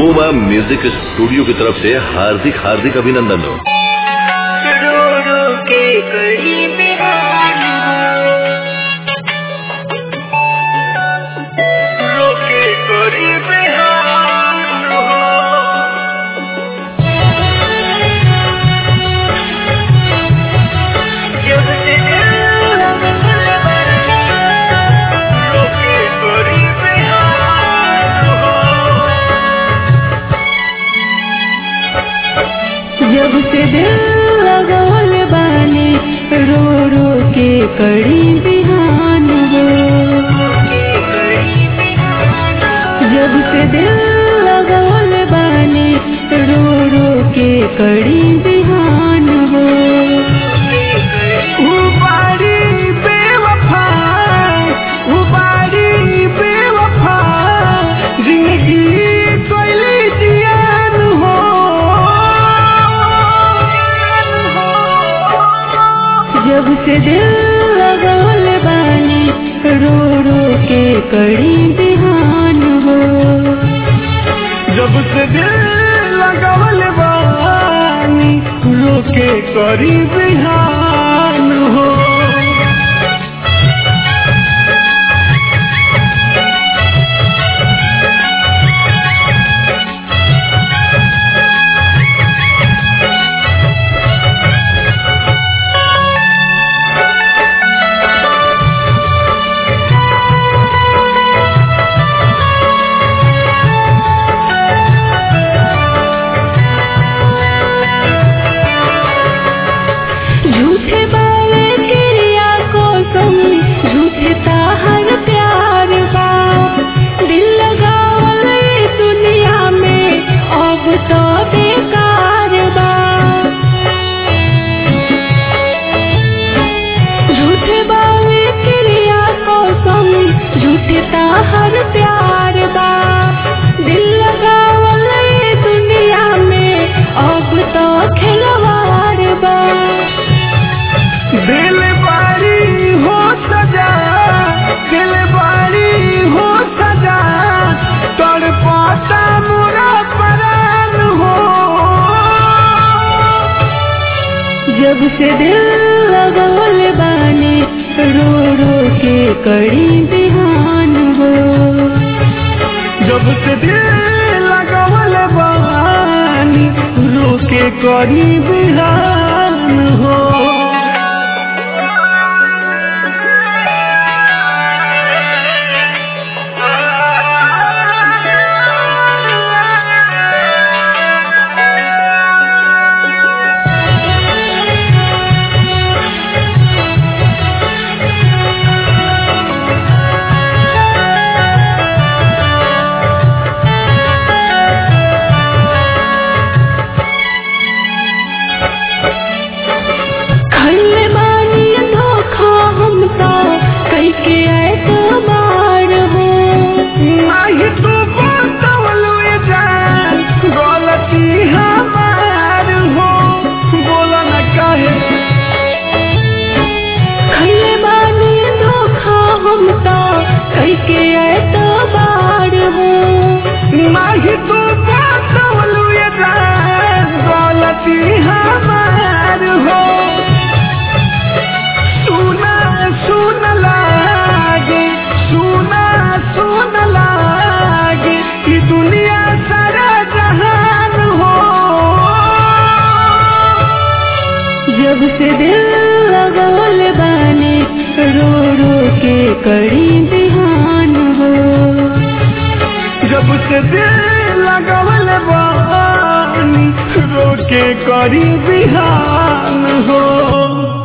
बूमा music studio की तरफ से हार्दिक हार्दिक अभिनंदन हो रो रो के कड़ी बिहान रो के कड़ी बिहान जब से दिल रो के कड़ी बिहान जब से दिल लगल बानी रो रो के कड़ी बिहान हो जब से दिल लगल बानी रो रो के कड़ी बिहान हो उबारी बेवफा उबारी बेवफा जिंदगी कोयली जियान हो जब से दिल लगल बानी रो रो के कड़ी बिहान हो जब से दिल लगवल बानी रोके करी बिहान हो झूठे बावे क्रिया को तुम झूठे ताहर प्यार बा दिल लगावल ई दुनिया में अब तो बेकार बा झूठे बावे क्रिया को तुम झूठे ताहर प्यार बा दिल लगावल ई दुनिया में अब तो खिलवाड़ बा दिल बारी हो सजा दिल बारी हो सजा तड़पाता मुरा परान हो जब से दिल लगल बानी रो रो के कड़ी बिहान हो जब से दिल लगवल बानी रोके करी बिहान हो खल्ले बानी धोखा हम तो कई के ऐसा बार हो नाही तू बतावलो ये जान गलती हमार हो बोला न काहे खल्ले बानी धोखा हम तो कई के ऐसा बार हो नाही तू बतावलो ये जान गलती हमार हो सुना सुन लागे सुना सुन लागे कि दुनिया सारा जहान हो जब से दिल लगल बानी रो रो के कड़ी बिहान हो जब से दिल लगवल बानी रोके करी बिहान हो